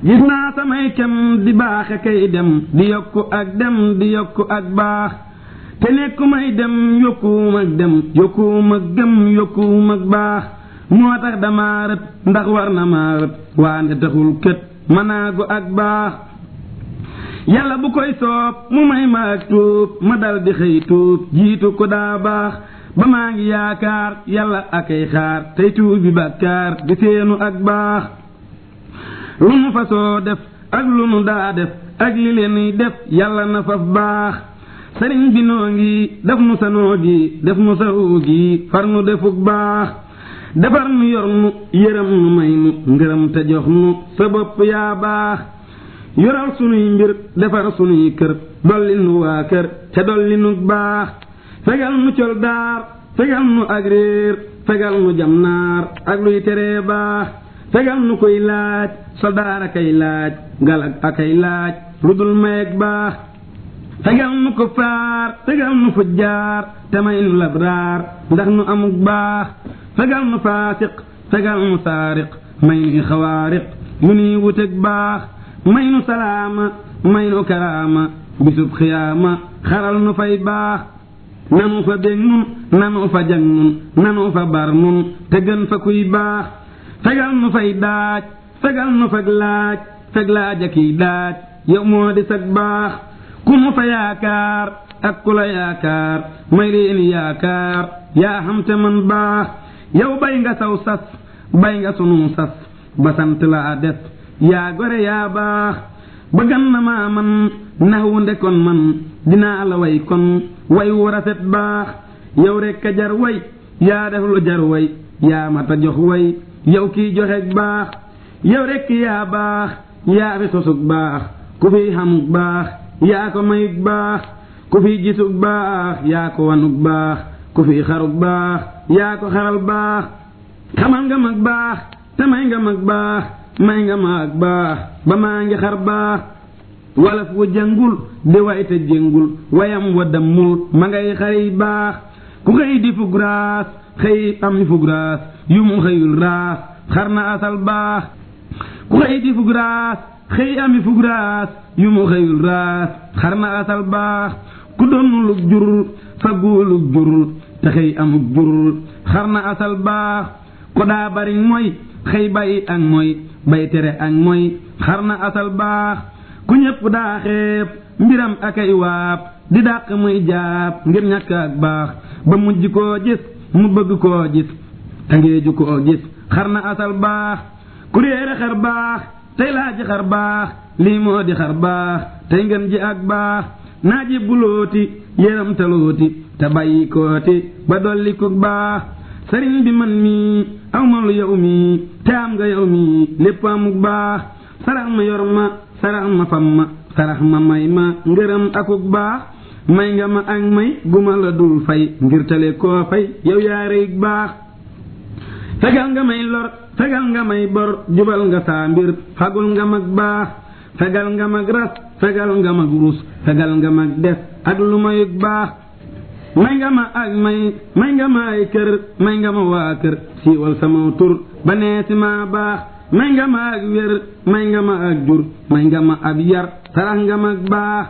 gis naa samay kem di baaxe kay dem di yokku ak dem di yokku ak baax te nekku may dem yokkuwum ak dem yokkuwum ak gëm yokkuwum ak baax moo tax dama rët ndax war na maa rët waande taxul kët manaagu ak baax yàlla bu koy soob mu may ma ak tuub ma dal di xëy tuub jiitu ko daa baax ba maa ngi yaakaar yàlla akay xaar tey tuubi bàkkaar di seenu ak baax lu nu fasoo def ak lu nu daa def ak li leen def yàlla na faf baax sëriñ bi noo ngi def nu sa noo gi def nu sa uu gi far nu defuk baax defar nu yor nu yërëm nu may nu ngërëm te jox nu sa bopp yaa baax yoral sunuy mbir defar sunuy kër dolli nu waa kër te dolli nu baax fegal nu col daar fegal nu ak réer fegal nu jam naar ak luy teree baax fegal nu koy laaj soldaar akay laaj galak akay laaj lu dul mayeg baax fegal nu ko faar fegal nu fujjaar te may nu labraar ndax nu amuk baax fegal nu faasiq fegal nu saariq may nu xawaariq yu nuy wuteg baax may nu salaama may nu karaama bisub xiyaama xaral nu fay baax nanu fa bég nun nanu fa jag nun nanu fa bar nun te gën fa kuy baax fegal nu fay daaj fegal nu fag laaj feg laaj akiy daaj yow moo di sag baax ku nu fa yaakaar ak ku la yaakaar may leeni yaakaar yaa xam te man baax yow bay nga saw sas bay nga sunu sas ba sant laa def yaa gore yaa baax ba gan na maa man naxwu ndekon man dinaa la way kon way wu rafet baax yow rekk a jar way yaa def lu jar way yaa mata jox way yow kiy joxeeg baax yow rekk yaa baax yaa fi sosug baax ku fi xamug baax yaa ko mayug baax ku fi gisug baax yaa ko wanug baax ku fi xarug baax yaa ko xaral baax xamal nga mag baax te may nga mag baax may nga ma ak baax ba maa ngi xar baax walaf wu jëngul di way te jëngul wayam wa dammul ma ngay xëy baax ku xëy di fug raas xëy am fug raas yu mu xëyul raas xar na asal baax ku xëy di fug raas xëy ami fug raas yu mu xëyul raas xar na asal baax ku donnulug jurul fagguwulug jurul te xëy amug jurul xar na asal baax ko daa bari mooy xëy bàyyi ak mooy bay tere ak mooy xar na asal baax ku ñépp daa xeeb mbiram akay waab di dàq muy jaab ngir ñàkk ak baax ba mujj koo gis mu bëgg koo gis te ngeeju koo gis xar na asal baax ku réere xar baax tey laa ji xar baax lii moo di xar baax tey ngeen ji ak baax naa ji bulooti yéram talooti te bàyyi kooti ba dolli ku baax sëriñ bi man mii aw ma lu yow mii te am nga yow mii lépp amuk baax sarax ma yor ma sarax ma fam ma sarax ma may ma ngërëm akuk baax may nga ma ak may guma la dul fay ngir tale koo fay yow yaareyig baax fegal nga may lor fegal nga may bor jubal nga saa mbir fagul nga mag baax fegal nga mag ras fegal nga mag rus fegal nga mag def ak lu mayug baax may nga ma ak may may nga ma ay kër may nga ma waa kër siiwal sama tur ba nee si maa baax may nga ma ak wér may nga ma ak jur may nga ma ab yar sarax nga mag baax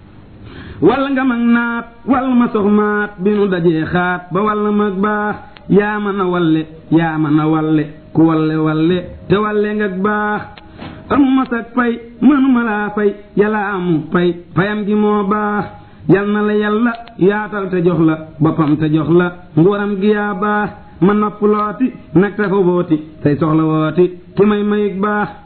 walla nga mag naat walla ma sox maat bi nu dajee xaat ba walla mag baax yaa ma na walle yaa ma na walle ku walle walle te walle nga baax amuma sag fay mënuma laa fay yàlla amu fay fayam gi moo baax yal na la yàlla yaatal te jox la boppam te jox la nguuram gi yaa baax ma nopp looti nag tafa wooti say soxla wooti ki may mayig baax